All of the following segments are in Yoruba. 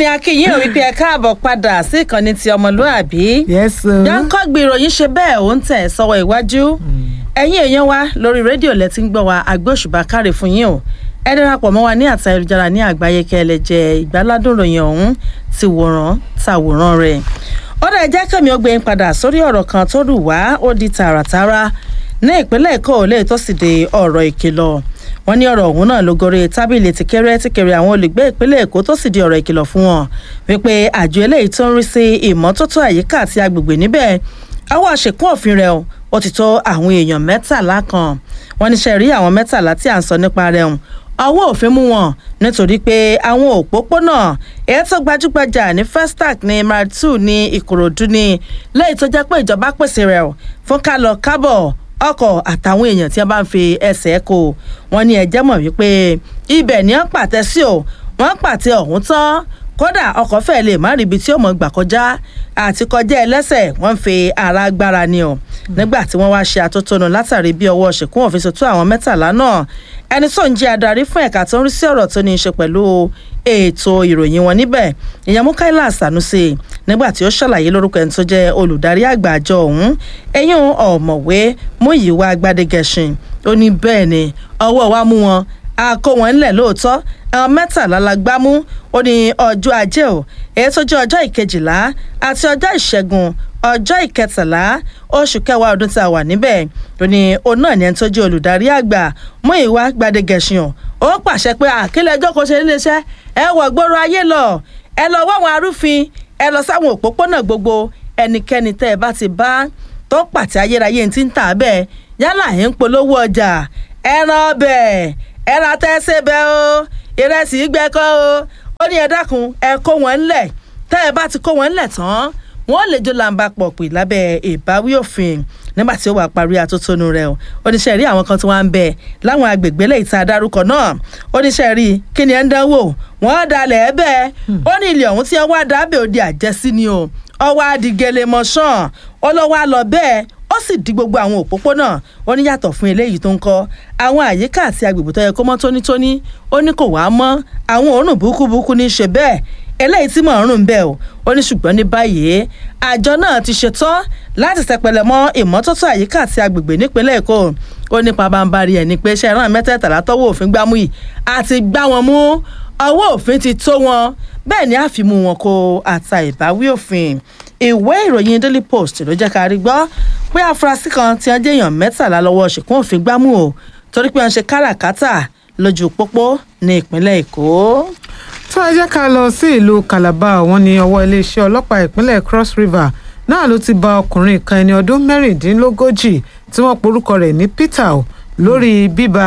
ni akínyìn ò wípé ẹ káàbọ̀ padà sí ìkànnì ti ọmọlúàbí. yes sir. jánkọ́gbì ìròyìn ṣe bẹ́ẹ̀ ó ń tẹ̀ sọ́wọ́ iwájú. ẹ̀yin èèyàn wa lórí rédíò lẹ́tí ń gbọ́ wa agbóṣùbà káre fún yín o. ẹ darapọ̀ mọ́ wa ní àtà ayélujára ní àgbáyé kẹ́ ẹ lè jẹ ìgbáládùn ròyìn ọ̀hún ti wòrán tàwòrán rẹ̀. ó dẹ̀ jẹ́ kẹ́mi ó gbé yín padà sórí ọ̀rọ̀ kan tó rù wá ó di tààràtàrà ní ìpínlẹ̀ èkó ò lè tó sì de ọ̀rọ̀ ìkìlọ̀ wọn ní ọ̀rọ̀ ọ̀hún náà ló gorí tábìlì tìkẹ́rẹ́ tìkẹ́rẹ́ àwọn olùgbé ìpínlẹ̀ èkó tó sì di ọ̀rọ̀ ìkìlọ̀ fún wọn wípé àjọ eléyìí tó ń rí sí ìmọ́tótó àyíká àti agbègbè níbẹ̀ àwọn àṣekún òfin rẹ̀ ó ti tó àwọn èèyàn mẹ́tàlá kan wọn níṣẹ́ rí àwọn mẹ́tàlá tí à ń sọ nípa rẹ̀ hùn ọwọ́ òfin mú wọn nítorí pé àwọn òpópónà èyí tó gbajúgbajà ní festac ní martu ní ìkòròdú ní lẹ́yìn tó jẹ́ pé ìjọba pèsè rẹ̀ fún kálọ̀ kábọ̀ ọkọ̀ àtàwọn èèyàn tí wọ́n bá ń fi ẹsẹ̀ kó wọn ní ẹjẹ́ mọ̀ wípé ibẹ̀ ni wọ́n pàtẹ sí o wọ́n pàtẹ ọ̀hún tán kódà ọkọ̀ fẹ́ẹ́ lè má rí ibi tí ó mọ̀ gbà kọjá àti kọjá ẹlẹ́sẹ̀ wọ́n ń fi ara gbára ni o nígbà tí wọ́n wá ṣe àtótónu látàrí bí ọwọ́ ṣèkún òfin ṣètò àwọn mẹ́tàlá náà ẹni tó ń jẹ́ adarí fún ẹ̀ka tó ń rí sí ọ̀rọ̀ tó ní í ṣe pẹ̀lú ètò ìròyìn wọn níbẹ̀ ìyẹn mukaila sanusi nígbà tí ó ṣàlàyé lórúkọ ẹni tó jẹ́ olùdarí àgbà àjọ ọ̀hún ẹ̀yìn ọ̀mọ̀wé múyìwá gbadegẹṣin ó ní bẹ́ẹ̀ ni ọwọ́ wa mú wọn a kó wọn ńlẹ̀ lóòótọ́ àwọn mẹ́tàlá la gbámú ó ní ọjọ́ ajé o èyí tó jẹ́ ọjọ́ ìkejìlá àti ọjọ́ ìṣẹ́gun ọjọ́ ìkẹtàlá oṣù kẹwàá ọdún tá a wà níbẹ̀ ó ní òun náà ní ẹni tó jẹ́ olùdarí àgbà múyìwá gbadegẹṣin o ó pàṣẹ pé àkílẹ̀ ẹjọ́ kò ṣe níléeṣẹ́ ẹ wọ̀ gbòòrò ayé lọ ẹ lọ wá àwọn arúfin ẹ lọ sáwọn òpópónà gbogbo ẹnikẹ́ni tẹ́ ẹ bá ti bá tó pàtẹ ayérayé ti ń tà bẹ́ẹ̀ yálà ẹ̀ ń polówó ọjà ẹran ọbẹ̀ ẹran atẹ́sẹ̀ bẹ́ẹ̀ o ìrẹsì gbẹ́kọ́ o ó ní ẹ dákun ẹ kó wọn ńlẹ̀ tẹ́ ẹ bá ti kó wọn ńlẹ̀ tán wọ́n lè jó làǹbà pọ̀ pè lábẹ́ ìbáwí òfin nígbà tí ó wà parí atótónu rẹ̀ o oníṣẹ́ rí àwọn kan tí wọ́n ń bẹ láwọn agbègbè lẹ́yìn tá a dárúkọ náà oníṣẹ́ rí kí ni ẹ ń dánwò wọ́n dalẹ̀ ẹ bẹ́ẹ̀ ó ní ilé ọ̀hún tí wọ́n wá dábẹ́ òde àjẹsí ni o ọwọ́ adigele mọ̀ṣán ọlọ́wọ́ á lọ bẹ́ẹ̀ ó sì di gbogbo àwọn òpópónà ó ní yàtọ̀ fún eléyìí tó ń kọ́ àwọn àyíká àti agbègbè tó yẹ kó mọ́ tónítóní ó ní kò wá mọ́ àwọn òórùn burúkú ní í ṣe bẹ́ẹ̀ eléyìí tí mò ń rùn bẹ́ẹ̀ o ó ní ṣùgbọ́n ní báyìí àjọ náà ti ṣetán láti tẹpẹlẹ mọ́ ìmọ́tótó àyíká àti agbègbè nípínlẹ̀ èkó ó ní pabambarì ẹ̀ ní pé iṣẹ́ ìran mẹ́tẹ̀ẹ̀tàlá tọ́wọ́ òfin gbámú yìí àti gbá wọn mú ọwọ́ òfin ti tó wọn bẹ́ẹ̀ ni àfimú wọn kó àta ìbáwí òfin ìwé ìròyìn daily post ló jẹ́ ká rí gbọ́ pé afurasí kan ti ń jẹ́yàn mẹ́tàlá lọ́wọ́ ṣìkún òfin gbámú o torí pé wọ́n ṣe káràkátà lójú pópó ní ìpínlẹ̀ èkó. tó ẹ jẹ́ ká lọ sí ìlú calabar wọn ní ọwọ́ iléeṣẹ́ ọlọ́pàá ìpínlẹ̀ cross river náà ló ti bá ọkùnrin kan ẹni ọdún mẹ́rìndínlógójì tí wọ́n porúkọ rẹ̀ ní peter lórí bíbá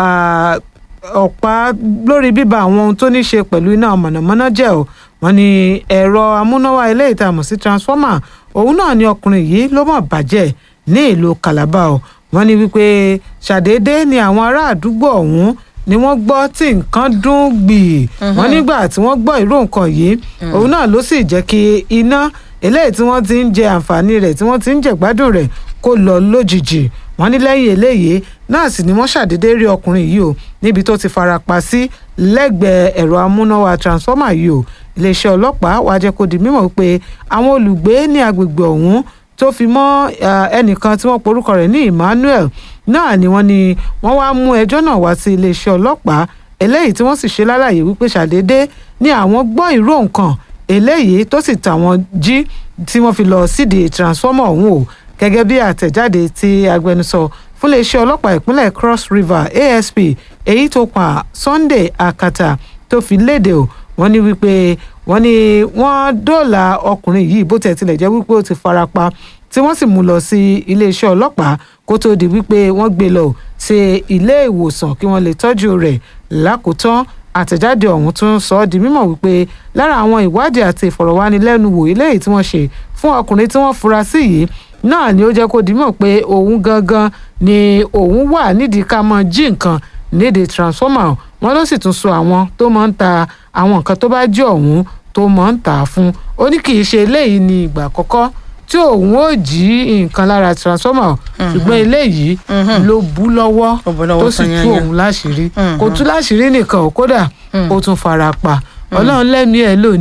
ọ̀pá lórí bíbá àwọn ohun tó ní ṣe pẹ̀lú iná mọ̀nàmọ́ná jẹ́ o wọ́n ní ẹ̀rọ amúnáwá ilé ìtamọ̀ sí transformer òun náà ni ọkùnrin yìí ló mọ̀ bàjẹ́ ní ìlú calabar o wọ́n ní wípé ṣàdédé ni àwọn ará àdúgbò ọ̀hún ni wọ́n gbọ́ tí nǹkan dún gbìí wọ́n nígbà tí wọ́n gbọ́ ìró nǹkan yìí òun náà ló sì jẹ́ kí iná eléyìí tí wọ́n ti ń jẹ àǹfààní rẹ̀ tí wọ́n ti ń jẹ̀gbádùn rẹ̀ kó lọ lójijì wọ́n ní lẹ́yìn eléyìí náà sì ni wọ́n ṣàdédé rí ọkùnrin yìí o níbi tó ti fara pa sí lẹ́gbẹ̀ẹ́ ẹ̀rọ amúnáwá transformer yìí o iléeṣẹ́ ọlọ́pàá wàá jẹ́ kó di mímọ̀ pé àwọn olùgbé ní agbègbè ọ̀hún tó fi mọ́ ẹnìkan tí wọ́n porúkọ rẹ̀ ní emmanuel náà ni wọ́n ní wọ́n wá mú ẹjọ́ náà wá sí iléeṣẹ́ ọlọ́pàá eléyìí tí wọ́n sì ṣe lálàyé wípé ṣàdédé ni àwọn gbọ́ ìró nǹkan eléyìí tó sì tà wọ́n jí tí wọ́n fi lọ sídìí transformer ọ̀hún o gẹ́gẹ́ bí àtẹ̀jáde tí agbẹnusọ fún iléeṣẹ́ ọlọ́pàá ìpínlẹ̀ cross river asp èyí tó pa sunday akata tó fi léde o wọ́n ní wípé wọ́n ní wọ́n dóòlà ọkùnrin yìí bó tẹ̀ tilẹ̀ jẹ́ wípé ó ti fara pa tí wọ́n sì mú lọ sí iléeṣẹ́ ọlọ́pàá kó tó di wípé wọ́n gbé lọ sí ilé ìwòsàn kí wọ́n lè tọ́jú rẹ̀ lákòótán àtẹ̀jáde ọ̀hún tún sọ ọ́ di mímọ̀ wípé lára àwọn ìwádìí àti ìfọ̀rọ̀wánilẹ́nuwò eléyìí tí wọ́n ṣe fún ọkùnrin tí wọ́n fura sí yìí náà ni ó jẹ́ kó di mímọ̀ pé òun gangan ni òun wà nídìí ká mọ jí nǹkan nídìí transformer wọn ló sì tún so àwọn tó máa ń ta àwọn nǹkan tó bá jẹ́ ọ̀hún tó máa ń tà á fún ó ní kì í ṣe eléyìí ní ìgbà àkọ́kọ́ tí òun ó jí nǹkan lára transformer ṣùgbọ́n eléyìí ló bú lọ́wọ́ Ó bú lọ́wọ́ tó sì tán tú yányán. òun láṣìírí Mhm. kò tú láṣìírí nìkan ò kódà ó tún fara pa ọlọ́run lẹ́mìí ẹ̀ lónìí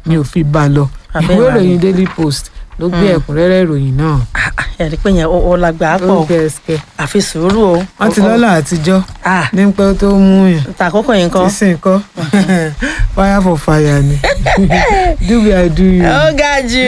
ni ò fi bá a lọ Abẹ́ ìwé ìwà ìròyìn daily post ló gbé ẹ̀kúnrẹ́rẹ́ ìròyìn náà Ah, ah, ẹ̀rí pé yẹn ó ó lágbàá ó pọ̀ gbé ẹsẹ̀ àfi sùúrù o. wọ́n ti lọ́lọ́ àtijọ́ Ah, ní pẹ́ tó mú yàn tàkókò yìí nǹkan. sísìn kọ́ fire for fire ni do me i do you. ó ga jù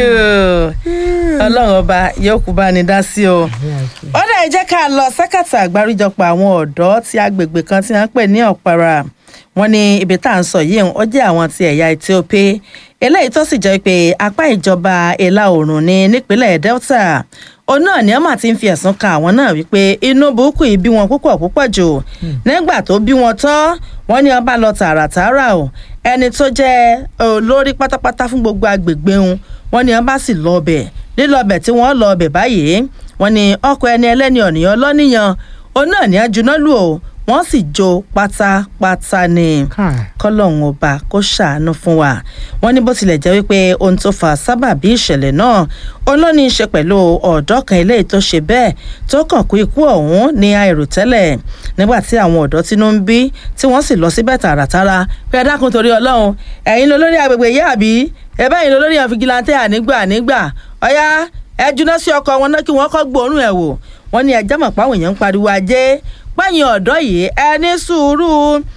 ọlọ́run ọba yóò kú bá ní dá sí o. ó dẹ̀ jẹ́ ká lọ sẹ́kàtà àgbáríjọpọ̀ àwọn ọ̀dọ́ tí agbègbè kan tí wọ́n ń pè ní ọ̀para wọn ní ibi tá à ń sọ yìí ó jẹ́ àwọn ti ẹ̀yà Ethiopia eléyìí tó sì jẹ́ pé apá ìjọba ìlà oòrùn ní nípínlẹ̀ Delta òun náà ni ọmọ ti ń fi ẹ̀sùn kan àwọn náà wípé inú burúkú yìí bí wọn púpọ̀ púpọ̀ jù nígbà tó bí wọn tán wọ́n ní ọba lọ tààràtààrà o ẹni tó jẹ́ olórí pátápátá fún gbogbo agbègbè wọn wọ́n ní ọba sì lọ ọbẹ̀ lílọ ọbẹ̀ tí wọ́n lọ ọbẹ̀ báyìí wọ́n ní ọkọ̀ ẹni ẹlẹ́ni ọ̀nìyàn lọ́nìyàn òun náà ní ajúná lù ó wọ́n sì jó pátápátá ni Káì. kọlọ́hún ọba kó ṣàánú fún wa wọ́n ní bó tilẹ̀ jẹ́ wípé ohun tó fa sábàbí ìṣẹ̀lẹ̀ náà òun ló ní í ṣe pẹ̀lú ọ̀dọ́ kan eléyìí tó ṣe bẹ́ẹ̀ tó kàn kú ikú ọ̀hún ní àìròtẹ́lẹ̀ nígbà tí àwọn ọ̀dọ́ tínú ń bí tí wọ́n sì lọ síbẹ̀ tààràtàrà pé ẹ dákun torí ọlọ́run ẹ̀yin lolórí agbègbè yé àbí ẹ bẹ́yìn lolórí àwọn fìgìláńtẹ́ ànígbà ànígbà ọ̀yá ẹ juná sí ọkọ̀ wọn náà kí wọ́n kọ́ gbóòórùn ẹ̀ wò wọ́n ní ẹjẹ́ mọ̀ páwọn èèyàn ń pariwo ajé pẹ́yìn ọ̀dọ́ yìí ẹ ní sùúrù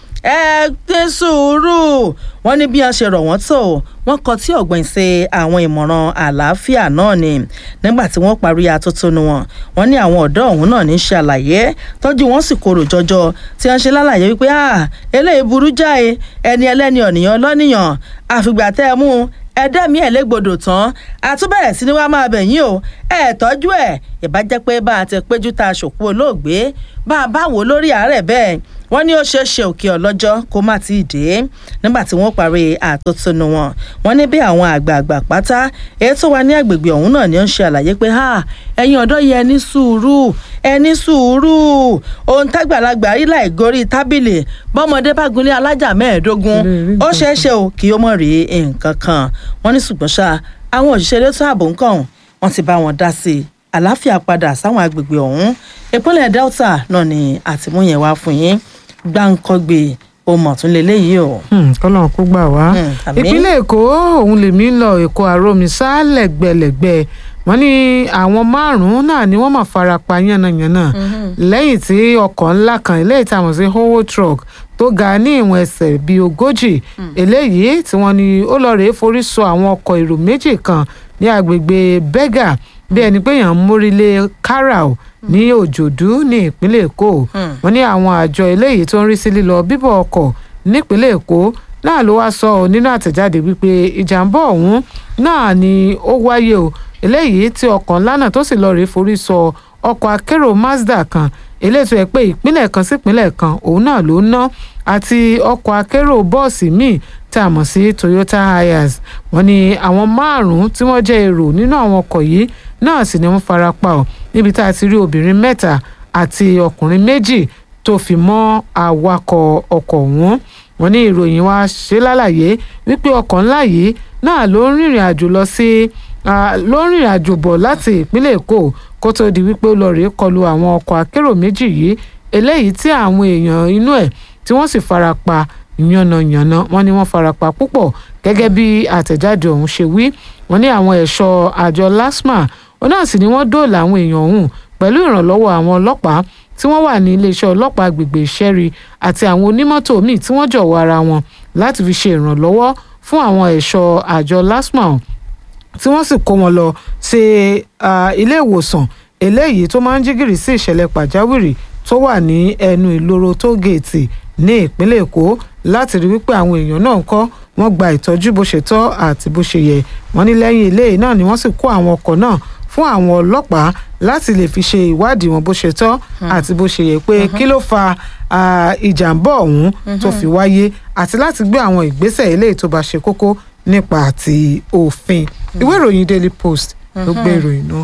ẹ ní sùúrù wọ́n ní bí wọ́n ṣe rọ̀ wọ́n tó wọ́n kọ tí ọ̀gbìn ṣe àwọn ìmọ̀ràn àlàáfíà náà ni nígbà tí wọ́n parí atótónu wọn wọ́n ní àwọn ọ̀dọ́ ọ̀hún náà ní ṣe àlàyé tọ́jú wọn sì korò jọjọ tí wọ́n ṣe lálàyé wípé ah eléyìí burú jáì ẹni ẹlẹ́ni ọ̀nìyàn lọ́nìyàn àfìgbà tẹ́ ẹ mú un ẹdẹ́mi ẹ̀ légbodò tán àtúbẹ̀rẹ̀ sí ni wàá máa bẹ̀ yín o ẹ̀ tọ́jú ẹ̀ ìbájẹ́ pé bá a ti péjú ta ṣòkú olóògbé bá a bá wò lórí àárẹ̀ bẹ́ẹ̀ wọ́n ní ó ṣeé ṣe òkè ọlọ́jọ́ kó má ti dé nígbà tí wọ́n parí àtótónu wọn wọ́n ní bí àwọn àgbààgbà pátá èyí tó wà ní agbègbè ọ̀hún náà ni ó ń ṣe àlàyé pé ha ẹ̀yin ọ̀dọ́ yẹ ẹ ní sùúrù ẹ ní sùúrù ohun tágbàlagbà rí láì gorí tábìlì bọ́mọdé bá gunlé alájà mẹ́ẹ̀ẹ́dógún ó ṣeé ṣe o kí ó mọ̀ rí nǹkan kan wọ́n ní ṣùgbọ́n ṣá àwọn òṣìṣẹ́ elétò ààbò ń kàn wọ́n ti bá wọn dá sí i àlàáfíà padà sáwọn agbègbè ọ̀hún ìpínlẹ̀ Delta náà ni àtìmúyẹn wá fún yín gbáǹkọ́gbè ohun ọ̀tún lélẹ́yìí o. kọ́lọ́n kó gbà wá Hmm, àmín. ìpínlẹ̀ èkó òun lèmi ń lọ èkó àròmísà lẹ́gbẹ̀lẹ́gbẹ̀ wọ́n ní àwọn márùn-ún náà ni wọ́n máa fara pa yánnayànna lẹ́yìn tí ọkọ̀ ńlá kan eléyìí tá a mọ̀ sí howo truck tó ga ní ìwọ̀n ẹsẹ̀ bíi ogójì eléyìí tí wọ́n ní ó lọ rèé forí sọ àwọn ọkọ̀ èrò méjì kan ní agbègbè bẹ́gà bí ẹni pé èèyàn ń mórílé káràó ní òjòdú ní ìpínlẹ̀ èkó wọ́n ní àwọn àjọ eléyìí tó ń rí sí lílọ bíbọ̀ ọkọ̀ nípínlẹ̀ èkó náà ló wá sọ ọ nínú àtẹ̀jáde wípé ìjàmbá ọ̀hún náà ni ó wáyé o eléyìí tí ọkọ̀ ńlá náà tó sì lọ rèé forí sọ ọkọ̀ akérò mazda kan eléyìí tó yẹ pé ìpínlẹ̀ kan sí ìpínlẹ̀ kan òun náà ló ná àti ọkọ̀ akérò bọ́ọ̀sì míì tá a mọ̀ sí toyota hiace wọ́n ní àwọn márùn-ún tí wọ́n jẹ́ èrò nínú àwọn ọkọ̀ yìí náà sì ni wọ́n fara pa ọ́ níbi tá a ti rí obìnrin mẹ́ta àti ọkùnrin méjì tó fi mọ́ awakọ̀ ọkọ̀ ọ̀hún wọ́n ní ìròyìn wa ṣe lálàyé wípé ọkọ̀ ńlá yìí náà ló ń rìnrìn àjò lọ sí ah, ló ń rìnrìn àjò bọ̀ láti ìpínlẹ̀ èkó kó tó di wípé ó lọ rèé kọlu àwọn ọkọ̀ akérò méjì yìí eléyìí tí àwọn èèyàn inú ẹ̀ tí wọ́n sì fara pa yànnàyànnà wọ́n ní wọ́n fara pa púpọ̀ gẹ́gẹ́ bí àtẹ̀jáde ọ̀hún ṣe wí wọ́n ní àwọn ẹ̀ṣọ́ àjọ lasma ó náà sì ni wọ́n dóòlà àwọn èèyàn ọ̀hún pẹ̀lú ìrànlọ́wọ́ àwọn ọlọ́pàá tí wọ́n wà ní iléeṣẹ́ ọlọ́pàá agbègbè ìṣẹ́rí àti àwọn onímọ́tò míì tí wọ́n jọ̀wọ́ ara wọn láti fi ṣe ìrànlọ́wọ́ fún àwọn ẹ̀ṣọ́ àjọ lasma ọ̀hún tí wọ́n sì kó wọn lọ sí ah, ilé ìwòsàn eléyìí tó máa ń jí gìrì sí ìṣẹ̀lẹ̀ pàjáwìrì tó wà ní ẹnu ìloro tó géètì ní ìpínlẹ̀ èkó láti rí wípé àwọn èèyàn náà ń kọ́ wọ́n gba ìtọ́jú bó ṣe tọ́ àti bó ṣe yẹ wọ́n ní lẹ́yìn eléyìí náà ni wọ́n sì kó àwọn ọkọ̀ náà fún àwọn ọlọ́pàá láti lè fi ṣe ìwádìí wọn bó ṣe tọ́ àti bó ṣe yẹ pé kí ló fa ah, ìjàmbá ọ̀hún tó fi wáyé àti láti gbé àwọn ìgbésẹ̀ eléyìí tó bá ṣe kókó nípa àti òfin ìwé ìròyìn daily post ló gbé ìròyìn náà.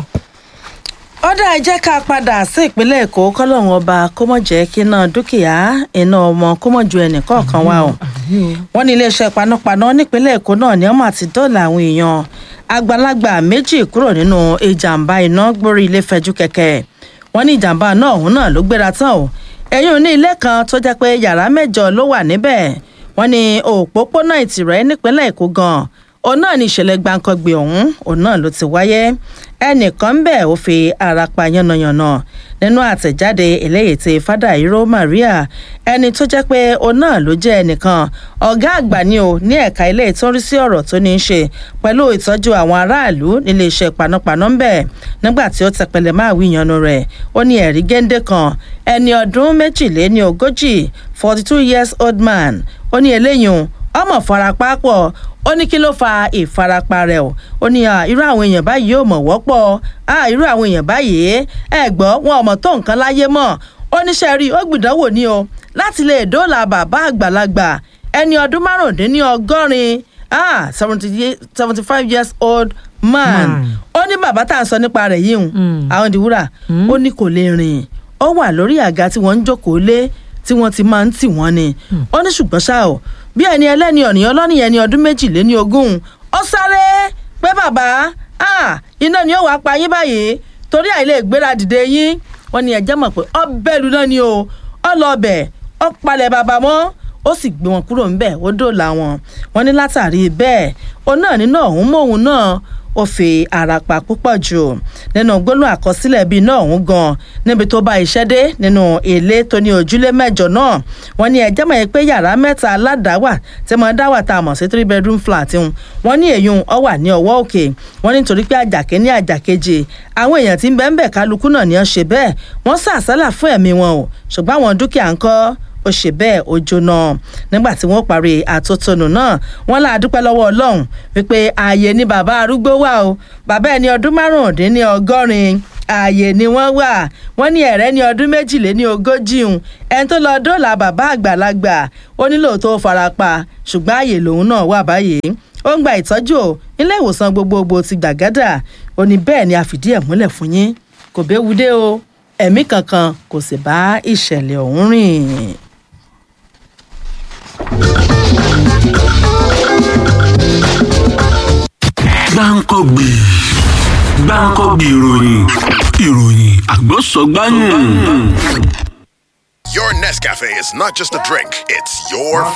ọ̀dà ẹ jẹ́ ká padà sí ìpínlẹ̀ èkó kọ́lọ́hún ọba kó mọ̀ jẹ́ kí iná dúkìá iná ọmọ kó mọ̀ ju ẹnì kọ̀ọ̀kan wá o wọ́n ní iléeṣẹ́ panápaná nípínlẹ̀ èkó náà ni wọ́n máa ti dọ́ọ̀là àwọn èèyàn àgbàlagbà méjì kúrò nínú ìjàmbá iná gbórí ilé fẹjú kẹ̀kẹ́ wọ́n ní ìjàmbá náà òun náà ló gbéra tán o ẹ̀yìn ní ilé kan tó jẹ́ pé yàrá mẹ́jọ ló wà níbẹ̀ wọ́n ní òpópónà ìtìrẹ́ nípínlẹ̀ èkó gan òun náà ni ìṣẹ̀lẹ̀ gbàǹkangbè ọ̀hún òun náà ló ti wáyé ẹnìkan ń bẹ̀ ó fi ara pa yánnayànna nínú àtẹ̀jáde eléyìí tí fádàíró maria ẹni tó jẹ́ pé òun náà ló jẹ́ ẹnìkan ọ̀gá àgbà ni o ní ẹ̀ka ilé tó ń rí sí ọ̀rọ̀ tó ní í ṣe pẹ̀lú ìtọ́jú àwọn aráàlú nílé iṣẹ́ panápaná ń bẹ̀ nígbà tí ó tẹpẹlẹ máa wí ìyanu rẹ̀ ó ní ẹ̀rí géńdé kan ẹni ọdún méjìléní ogójì forty two years old man ó ní eléyìí ọmọ farapa pọ̀ ó ní kí ló fa ìfarapa rẹ̀ o ó ní irú àwọn èèyàn báyìí yóò mọ̀ wọ́pọ̀ irú àwọn èèyàn báyìí ẹ gbọ́ wọn ọmọ tó nǹkan láyé mọ̀ ó ní sẹ́rí ó gbìdánwò ní o láti lè dóòlà bàbá àgbàlagbà ẹni ọdún márùndínlọ́gọ́rin ah seventy five years old man ó ní bàbá tá à ń sọ nípa rẹ̀ yìí hùn àwọn ìdíwúrà ó ní kò lè rìn ó wà lórí àga tí wọ́n ń jókòó lé tí wọ́n ti máa ń tì wọ́n ni ó ní ṣùgbọ́n ṣá o bí ẹni ẹlẹ́ni ọ̀nìyàn lọ́nìyàn ẹni ọdún méjìléní ogún ó sáré pé bàbá iná ni ó wàá pa yín báyìí torí àìlè gbéra dìde yín wọ́n ní ẹjẹ́ mọ̀ pé ọ bẹ́ẹ̀lú náà ni o ọ lọ bẹ̀ ọ palẹ̀ bàbá mọ́ ó sì gbé wọn kúrò ńbẹ̀ ó dòòlà wọn wọ́n ní látàrí bẹ́ẹ̀ òun náà nínú ọ̀hún mọ́hún náà ó fi ara pa púpọ̀ jù nínú gbólóhùn àkọsílẹ̀ bíi náà ọ̀hún gan níbi tó bá iṣẹ́ dé nínú ilé tó ní ojúlé mẹ́jọ náà wọ́n ní ẹjẹ́ mọ̀ pé yàrá mẹ́ta aládàáwà tí mo dáwà tá a mọ̀ sí three bedroom flat ń wọ́n ní èyún ọ wà ní ọwọ́ òkè wọ́n ní nítorí pé àjàké ní àjàkejì àwọn èèyàn tí ń bẹ́ẹ̀ bẹ́ẹ̀ kálukú náà ní ọ ṣe bẹ́ẹ̀ wọ́n sàsálà fún ẹ̀mí wọn o ṣùgbọ́n àwọn dúkìá ńkọ́ ó ṣe bẹ́ẹ̀ ó jóná nígbà tí wọ́n parí àtótónu náà wọ́n là á dúpẹ́ lọ́wọ́ ọlọ́run wípé ààyè ni bàbá arúgbó wà o bàbá ẹni ọdún márùndínní ọgọ́rin ààyè ni wọ́n wà wọ́n ní ẹ̀rẹ́ ní ọdún méjìléní ogójì ń ẹni tó lọ dóòlà bàbá àgbàlagbà ó nílò tó farapa ṣùgbọ́n ààyè lòun náà wà báyìí ó ń gba ìtọ́jú ilé ìwòsàn gbogbogbò ti gbàgádà ó ní bẹ́ẹ̀ ni a fìdí ẹ̀ múlẹ̀ fún yín kò béwu dé o ẹ̀mí kankan kò sì bá ìṣẹ̀lẹ̀ ọ̀hún rìn. gbáǹkọ́gbì gbáǹkọ́gbì ìròyìn ìròyìn àgbọ̀sọ̀gbáyìn. Your Nescafe is not just a drink, it's your